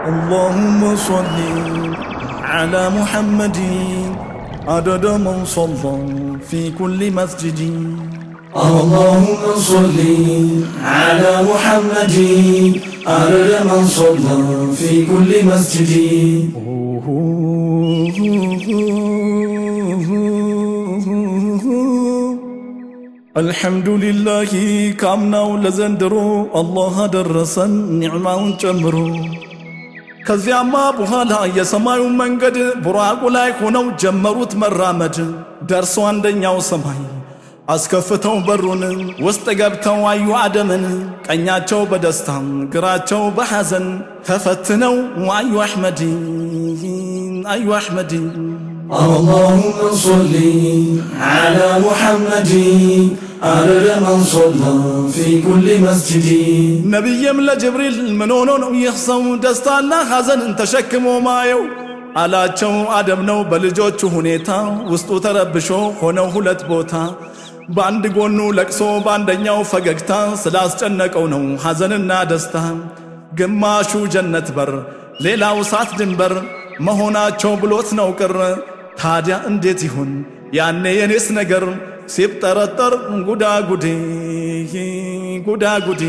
اللهم صل على محمد عدد من صلى في كل مسجد اللهم صل على محمد عدد من صلى في كل مسجد الحمد لله ካምናው ለዘንድሮ አላህ አደረሰን ኒዕማውን ጨምሮ ከዚያማ በኋላ የሰማዩን መንገድ ቡራቁ ላይ ሆነው ጀመሩት መራመድ ደርሶ አንደኛው ሰማይ አስከፍተው በሩን ውስጥ ገብተው አዩ አደምን ቀኛቸው በደስታ ግራቸው በሐዘን ተፈትነው አዩ አሕመድ አዩ አሕመድ اللهم صل على محمد عدد من صلى في كل مسجد ነቢይም ለጅብሪል ምን ሆኖ ነው ይህ ሰው ደስታና ሐዘንን ተሸክሞ ማየው አላቸው። አደም ነው በልጆቹ ሁኔታ ውስጡ ተረብሾ ሆነው ሁለት ቦታ በአንድ ጎኑ ለቅሶ በአንደኛው ፈገግታ ስላስጨነቀው ነው ሐዘንና ደስታ። ግማሹ ጀነት በር ሌላው እሳት ድንበር መሆናቸው ብሎት ነው ቅር። ታዲያ እንዴት ይሁን ያኔ የኔስ ነገር ሲብጠረጠር ጉዳጉዲ ጉዳጉዲ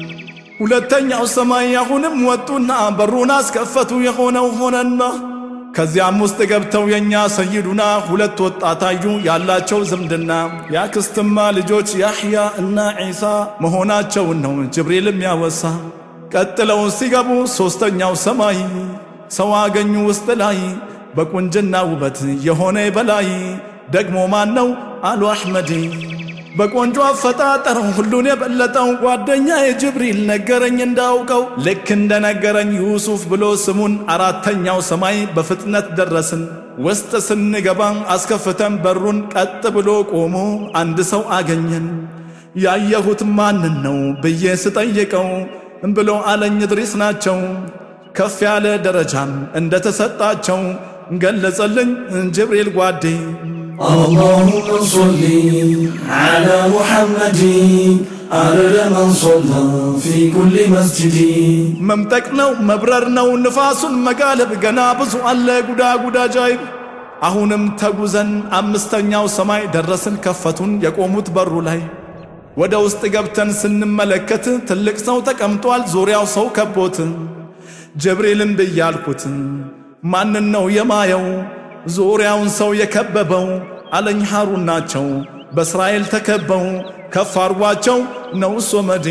ሁለተኛው ሰማይ አሁንም ወጡና በሩን አስከፈቱ የሆነው ሆነና ከዚያም ውስጥ ገብተው የእኛ ሰይዱና ሁለት ወጣት አዩ ያላቸው ዝምድና የአክስትማ ልጆች ያሕያ እና ዒሳ መሆናቸውን ነው ጅብሪልም ያወሳ። ቀጥለው ሲገቡ ሦስተኛው ሰማይ ሰው አገኙ ውስጥ ላይ በቁንጅና ውበት የሆነ በላይ ደግሞ ማን ነው አሉ አሕመድ በቆንጆ አፈጣጠር ሁሉን የበለጠው ጓደኛ የጅብሪል ነገረኝ እንዳውቀው ልክ እንደነገረኝ ዩሱፍ ብሎ ስሙን አራተኛው ሰማይ በፍጥነት ደረስን ውስጥ ስንገባ አስከፍተን በሩን ቀጥ ብሎ ቆሞ አንድ ሰው አገኘን ያየሁት ማንን ነው ብዬ ስጠይቀው ብሎ አለኝ ድሪስ ናቸው ከፍ ያለ ደረጃም እንደተሰጣቸው ገለጸልኝ ጅብሪል ጓዴ اللهم صل على محمد عدد من صلى في كل مسجد መምጠቅ ነው መብረር ነው ንፋሱን መጋለብ ገና ብዙ አለ ጉዳ ጉዳ ጃይብ አሁንም ተጉዘን አምስተኛው ሰማይ ደረስን ከፈቱን የቆሙት በሩ ላይ ወደ ውስጥ ገብተን ስንመለከት ትልቅ ሰው ተቀምጧል ዙሪያው ሰው ከቦት ጅብሪልን ብያልኩት ማንን ነው የማየው ዙሪያውን ሰው የከበበው አለኝ ሐሩን ናቸው በእስራኤል ተከበው ከፍ አርጓቸው ነው ሶመዴ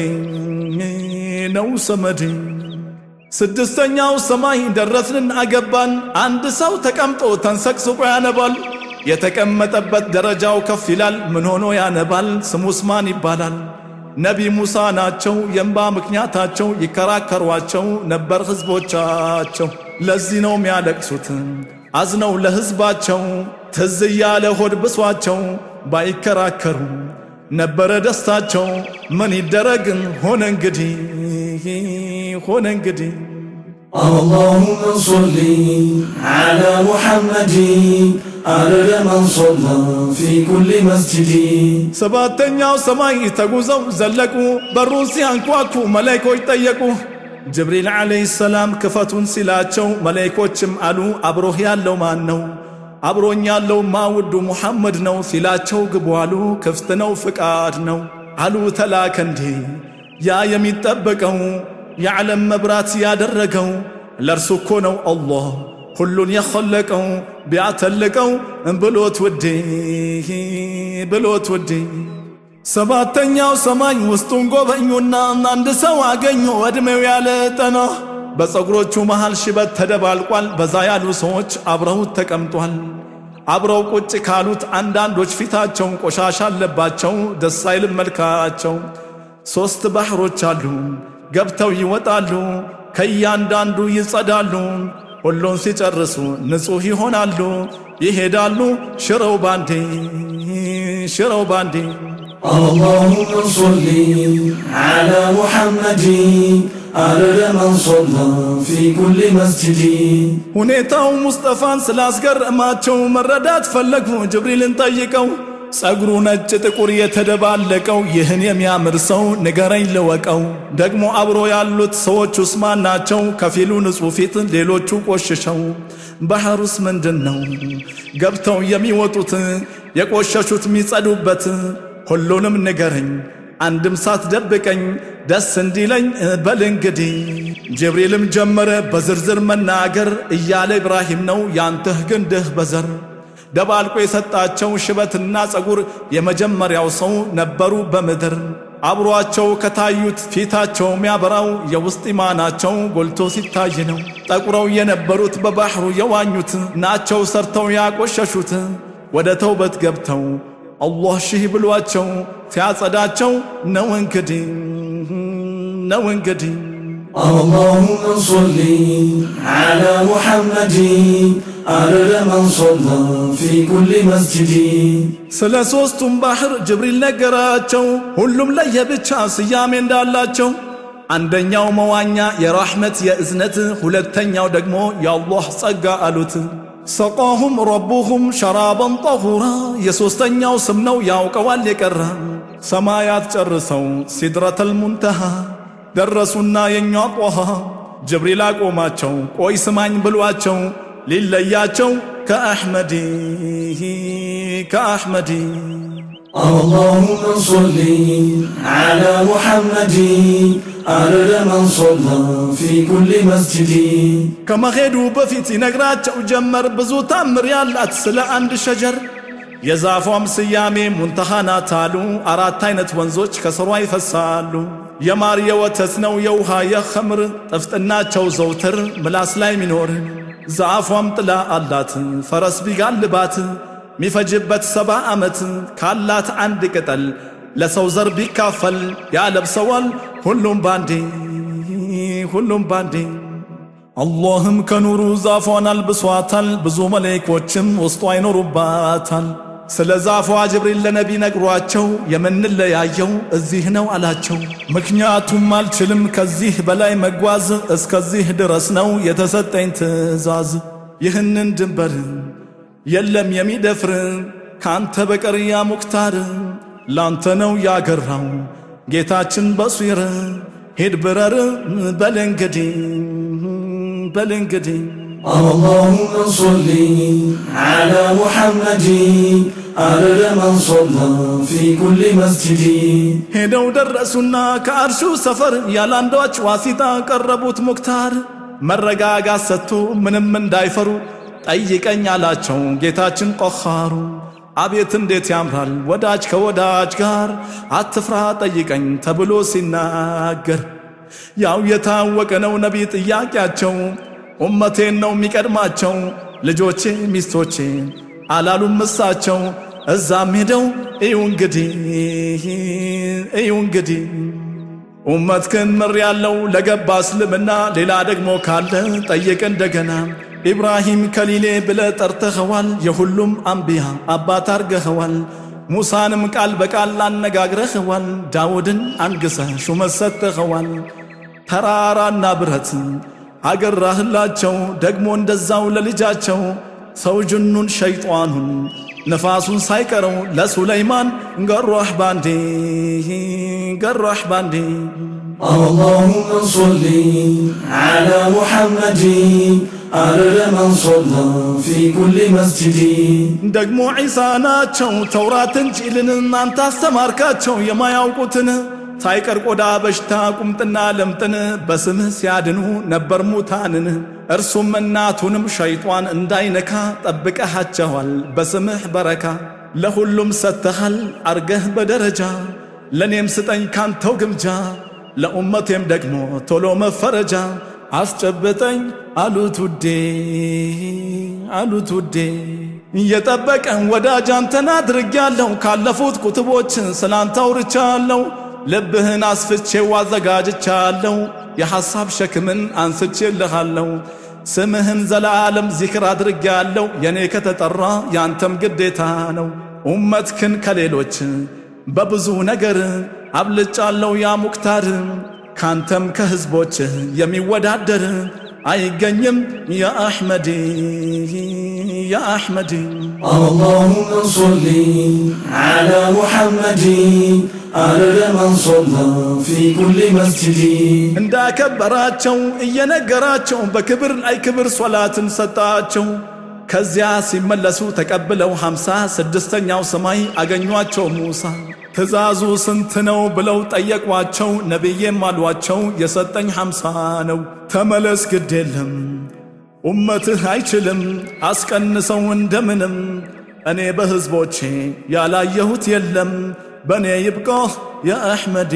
ነው ሶመዴ ስድስተኛው ሰማይ ደረስንን አገባን አንድ ሰው ተቀምጦ ተንሰቅስቆ ያነባል የተቀመጠበት ደረጃው ከፍ ይላል ምን ሆኖ ያነባል ስሙስ ማን ይባላል ነቢ ሙሳ ናቸው የእንባ ምክንያታቸው ይከራከሯቸው ነበር ሕዝቦቻቸው ለዚህ ነው የሚያለቅሱት አዝነው ለሕዝባቸው ትዝ እያለ ሆድ ብሷቸው ባይከራከሩ ነበረ ደስታቸው ምን ይደረግን ሆነ እንግዲህ ሆነ እንግዲህ اللهم صل على محمد عدد من صلى في كل مسجد ሰባተኛው ሰማይ ተጉዘው ዘለቁ በሩን ሲያንኳኩ መላይኮች ጠየቁ ጅብሪል ዓለይሂ ሰላም ክፈቱን ሲላቸው መላይኮችም አሉ አብሮህ ያለው ማን ነው አብሮኝ ያለው ማውዱ ሙሐመድ ነው ሲላቸው ግቡ አሉ ክፍት ነው ፍቃድ ነው አሉ ተላከ እንዴ ያ የሚጠበቀው የዓለም መብራት ያደረገው ለእርሱ እኮ ነው አላህ ሁሉን የኸለቀው ቢያተልቀው ብሎት ውዴ ብሎት ውዴ ሰባተኛው ሰማይ ውስጡን ጎበኙና አንድ ሰው አገኙ ዕድሜው ያለ ጠና በፀጉሮቹ መሃል ሽበት ተደባልቋል በዛ ያሉ ሰዎች አብረውት ተቀምጧል አብረው ቁጭ ካሉት አንዳንዶች ፊታቸው ቆሻሻ አለባቸው ደስ አይልም መልካቸው ሦስት ባሕሮች አሉ ገብተው ይወጣሉ ከእያንዳንዱ ይጸዳሉ ሁሉን ሲጨርሱ ንጹሕ ይሆናሉ ይሄዳሉ ሽረው ባንዴ ሽረው ባንዴ اللهم صل على محمد عدد من صلى في كل مسجد ሁኔታው ሙስጠፋን ስላስገረማቸው መረዳት ፈለጉ ጅብሪልን ጠይቀው ጸጉሩ ነጭ ጥቁር የተደባለቀው ይህን የሚያምር ሰው ንገረኝ ልወቀው። ደግሞ አብሮ ያሉት ሰዎች ውስማን ናቸው? ከፊሉ ንጹሕ ፊት፣ ሌሎቹ ቆሽሸው። ባህሩስ ምንድን ነው ገብተው የሚወጡት የቆሸሹት የሚጸዱበት? ሁሉንም ንገረኝ አንድም ሳትደብቀኝ ደስ እንዲለኝ በል እንግዲህ። ጅብሪልም ጀመረ በዝርዝር መናገር እያለ ኢብራሂም ነው ያንተህ ግንድህ በዘር ደባልቆ የሰጣቸው ሽበትና ጸጉር የመጀመሪያው ሰው ነበሩ በምድር። አብሯቸው ከታዩት ፊታቸው የሚያበራው የውስጥ ኢማናቸው ጎልቶ ሲታይ ነው። ጠቁረው የነበሩት በባሕሩ የዋኙት ናቸው ሰርተው ያቆሸሹት ወደ ተውበት ገብተው አላህ ሺህ ብሏቸው ሲያጸዳቸው ነው እንግዲህ ነው እንግዲህ اللهم صل على محمد عدد من صلى في كل مسجد ስለ ሦስቱም ባሕር ጅብሪል ነገራቸው ሁሉም ለየብቻ ስያሜ እንዳላቸው አንደኛው መዋኛ የራሕመት የእዝነት ሁለተኛው ደግሞ የአላህ ጸጋ አሉት ሰቃሁም ረቡሁም ሸራበን ጠሁራ የሦስተኛው ስም ነው ያውቀዋል የቀረ ሰማያት ጨርሰው ሲድረተል ሙንተሃ ደረሱና የኛ ጦሃ ጅብሪል አቆማቸው ቆይ ስማኝ ብሏቸው ሊለያቸው ከአሕመዲ ከአሕመዲ اللهم صل على محمد عدد من صلى في كل مسجد ከመሄዱ በፊት ይነግራቸው ጀመር ብዙ ታምር ያላት ስለ አንድ ሸጀር የዛፏም ስያሜ ሙንተሃ ናት አሉ። አራት አይነት ወንዞች ከስሯ ይፈሳሉ። የማር የወተት ነው የውሃ የኸምር ጥፍጥናቸው ዘውትር ምላስ ላይ ሚኖር ዛፏም ጥላ አላት ፈረስ ቢጋልባት ሚፈጅበት ሰባ ዓመት ካላት አንድ ቅጠል ለሰው ዘር ቢካፈል ያለብሰዋል ሁሉም ባንዴ ሁሉም ባንዴ አላህም ከኑሩ ዛፏን አልብሷታል ብዙ መላእክቶችም ውስጧ አይኖሩባታል ስለ ዛፏ ጅብሪል ለነቢ ነግሯቸው የምንለያየው እዚህ ነው አላቸው ምክንያቱም አልችልም ከዚህ በላይ መጓዝ እስከዚህ ድረስ ነው የተሰጠኝ ትእዛዝ ይህንን ድንበር የለም የሚደፍር ካንተ በቀር ያ ሙክታር ላንተ ነው ያገራው ጌታችን በሱይር ሂድ ብረር በል እንግዲህ በል እንግዲህ اللهم صل على محمد عدد من صلى في كل مسجد ሄደው ደረሱና ከአርሹ ሰፈር ያላንዳች ዋሲጣ ቀረቡት ሙክታር መረጋጋት ሰጥቶ ምንም እንዳይፈሩ ጠይቀኝ አላቸው ጌታችን ቆኻሩ አቤት እንዴት ያምራል ወዳጅ ከወዳጅ ጋር አትፍራ ጠይቀኝ ተብሎ ሲናገር ያው የታወቀ ነው ነቢ ጥያቄያቸው ኡመቴን ነው የሚቀድማቸው ልጆቼ ሚስቶቼ አላሉም እሳቸው እዛም ሄደው እዩ እንግዲህ እዩ እንግዲህ ኡመትክን ምር ያለው ለገባ እስልምና ሌላ ደግሞ ካለ ጠይቅ እንደገና ኢብራሂም ከሊሌ ብለ ጠርተኸዋል የሁሉም አንቢያ አባት አርገኸዋል ሙሳንም ቃል በቃል አነጋግረኸዋል ዳውድን አንግሰህ ሹመት ሰጥተኸዋል ተራራና ብረት አገራህላቸው ደግሞ እንደዛው ለልጃቸው ሰው ጅኑን ሸይጧኑን ነፋሱን ሳይቀረው ለሱለይማን ገሯህ ባንዴ ገሯህ ባንዴ اللهم صل على محمد عدد من صلى في كل مسجد ደግሞ ዒሳ ናቸው ተውራት እንጂልን እናንተ አስተማርካቸው የማያውቁትን ሳይቀር ቆዳ በሽታ ቁምጥና ለምጥን በስምህ ሲያድኑ ነበር ሙታንን እርሱም እናቱንም ሸይጧን እንዳይነካ ጠብቀሃቸዋል በስምህ በረካ ለሁሉም ሰጥተሃል አርገህ በደረጃ ለእኔም ስጠኝ ካንተው ግምጃ ለኡመቴም ደግሞ ቶሎ መፈረጃ አስጨብጠኝ አሉት ውዴ አሉት ውዴ እየጠበቀን ወዳጅ አንተን አድርጌያለሁ ካለፉት ኩትቦችን ስላንተ አውርቻለሁ ልብህን አስፍቼው አዘጋጅቻለሁ የሐሳብ ሸክምን አንስቼልሃለሁ ስምህን ዘላለም ዚክር አድርጌያለሁ የኔ ከተጠራ ያንተም ግዴታ ነው ኡመትክን ከሌሎች በብዙ ነገር አብልጫለሁ ያ ሙክታር ካንተም ከሕዝቦችህ የሚወዳደር አይገኝም የአሕመድ የአሕመድ اللهم صل على محمد عدد من صلى في كل مسجد እንዳከበራቸው እየነገራቸው በክብር ላይ ክብር ሶላትን ሰጣቸው። ከዚያ ሲመለሱ ተቀብለው ሃምሳ ስድስተኛው ሰማይ አገኟቸው ሙሳ። ትእዛዙ ስንት ነው ብለው ጠየቋቸው። ነቢዬም አሏቸው የሰጠኝ ሃምሳ ነው። ተመለስ ግድ የለም ኡመትህ አይችልም አስቀንሰው እንደምንም እኔ በሕዝቦቼ ያላየሁት የለም በእኔ ይብቃህ የአሕመድ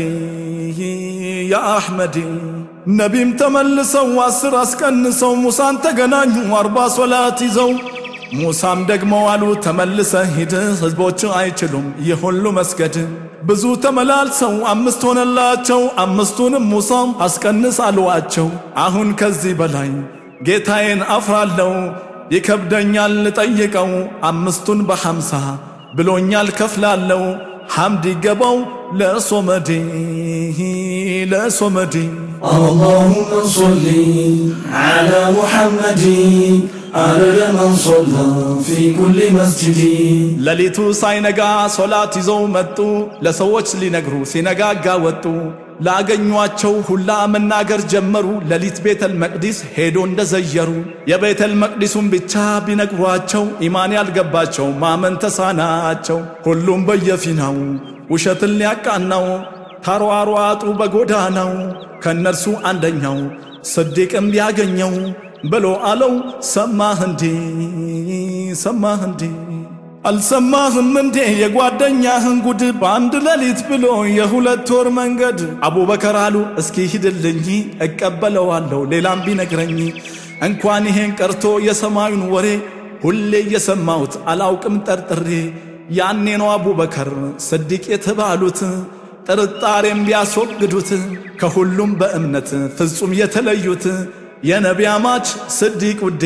የአሕመድ ነቢም ተመልሰው አስር አስቀንሰው ሙሳን ተገናኙ አርባ ሶላት ይዘው ሙሳም ደግሞ አሉ ተመልሰ ሂድ ሕዝቦች አይችሉም ይህ ሁሉ መስገድ ብዙ ተመላልሰው አምስት ሆነላቸው አምስቱንም ሙሳም አስቀንስ አልዋቸው አሁን ከዚህ በላይ ጌታዬን አፍራለው ይከብደኛል ልጠይቀው አምስቱን በሐምሳ ብሎኛል ከፍላለው ሐምድ ይገባው ለሶመዴ ለሶመዴ اللهم صل على محمد عدد من صلى في كل مسجد ሌሊቱ ሳይነጋ ሶላት ይዘው መጡ ለሰዎች ሊነግሩ ሲነጋጋ ወጡ ላገኟቸው ሁላ መናገር ጀመሩ ሌሊት ቤተል መቅዲስ ሄዶ እንደዘየሩ የቤተል መቅዲሱን ብቻ ቢነግሯቸው ኢማን ያልገባቸው ማመን ተሳናቸው ሁሉም በየፊናው ውሸትን ሊያቃናው ተሯሯጡ በጎዳናው ከእነርሱ አንደኛው ስዲቅም ቢያገኘው ብሎ አለው ሰማህ እንዴ ሰማህ እንዴ አልሰማህም እንዴ የጓደኛህን ጉድ በአንድ ሌሊት ብሎ የሁለት ወር መንገድ አቡበከር አሉ እስኪ ሂድልኝ እቀበለዋለሁ ሌላም ቢነግረኝ እንኳን ይሄን ቀርቶ የሰማዩን ወሬ ሁሌ እየሰማሁት አላውቅም ጠርጥሬ ያኔ ነው አቡበከር ስዲቅ የተባሉት ጥርጣሬም ቢያስወግዱት ከሁሉም በእምነት ፍጹም የተለዩት የነቢያ ማች ስዲቅ ውዴ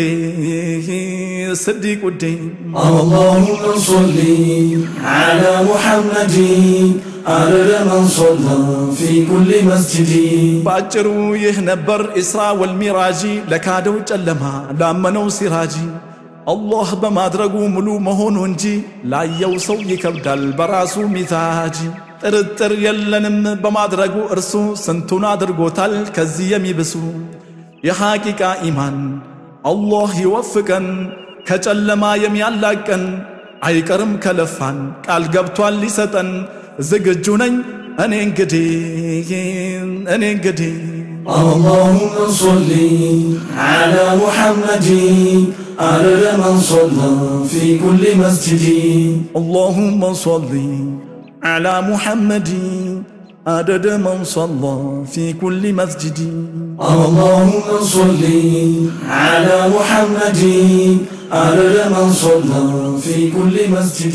ስዲቅ ውዴ اللهم صل على محمد عدد من صلى في كل مسجد በአጭሩ ይህ ነበር ኢስራ ወልሚራጂ ለካደው ጨለማ ላመነው ሲራጂ አላህ በማድረጉ ሙሉ መሆኑ እንጂ ላየው ሰው ይከብዳል በራሱ ሚዛጂ ጥርጥር የለንም በማድረጉ እርሱ ስንቱን አድርጎታል ከዚህ የሚብሱ የሐቂቃ ኢማን አላህ ይወፍቀን ከጨለማ የሚያላቀን አይቀርም ከለፋን ቃል ገብቷል ሊሰጠን ዝግጁ ነኝ እኔ እንግዲህ እኔ እንግዲህ اللهم صل على محمد عدد من صلى في كل مسجد اللهم صل على محمد عدد من صلى في كل مسجد اللهم صل على محمد عدد من صلى في كل مسجد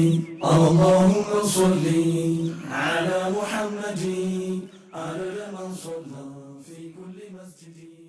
اللهم صل على محمد عدد من صلى في كل مسجد